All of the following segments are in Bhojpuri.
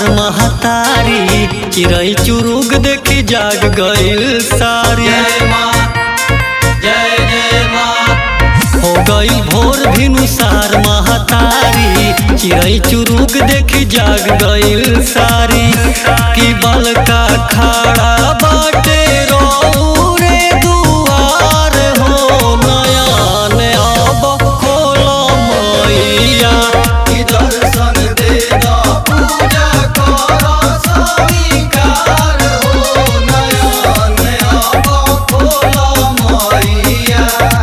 महतारी चिड़ै चुरुग देखी जाग गइल सारी जय माँ जय जय माँ हो गइल भोर भिनुसार महतारी चिड़ै चुरुग देखी जाग गइल सारी की बलका खड़ा बाटे रौरे दुआर हो नयन अब खोल मैया कि दर्शन दे दा पूजा कर स्वीकार हो नयन अब खोल मैया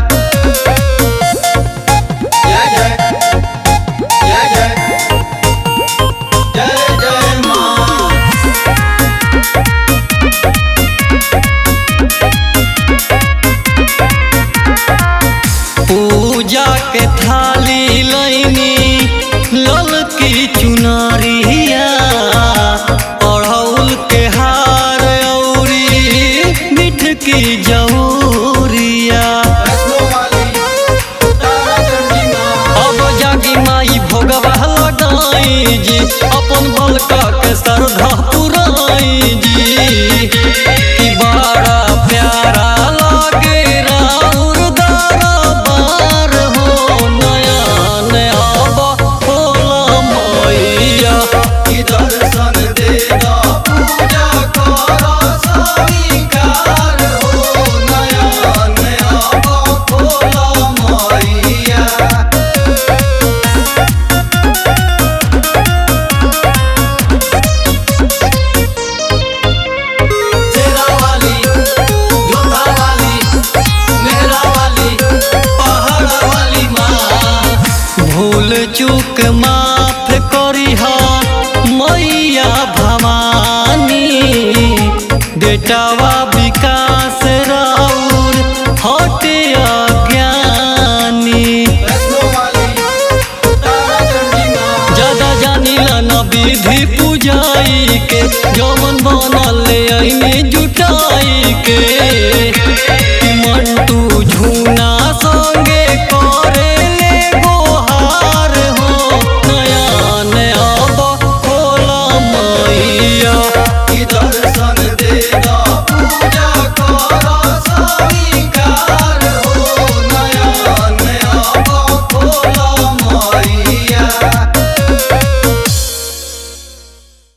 जय जय जय जय जय जय माँ पूजा के थाली लैनी ललकी चुनरिया अड़हुल के हार औरी मिठ की जौरिया वैष्णो वाली तारा चंडी माँ अब जागी माई भोगवा लगाई जी अपन बलका के श्रद्धा पुराई जी कि बड़ा प्यारा लागे राउर दरबार हो नयन अब खोल मैया कि दर्शन दे दा पूजा कर स्वीकार हो नयन अब खोल मैया तेरा वाली जोधा वाली मेरा वाली पहाड़ वाली माँ भूल चूक माफ करिहा मैया भवानी बेटावा विकास राउर हटे अज्ञानी वैष्णो वाली तारा चंडी माँ ज्यादा जानिला न विधि पूजाई के जौन बनल ऐनी जुटाई के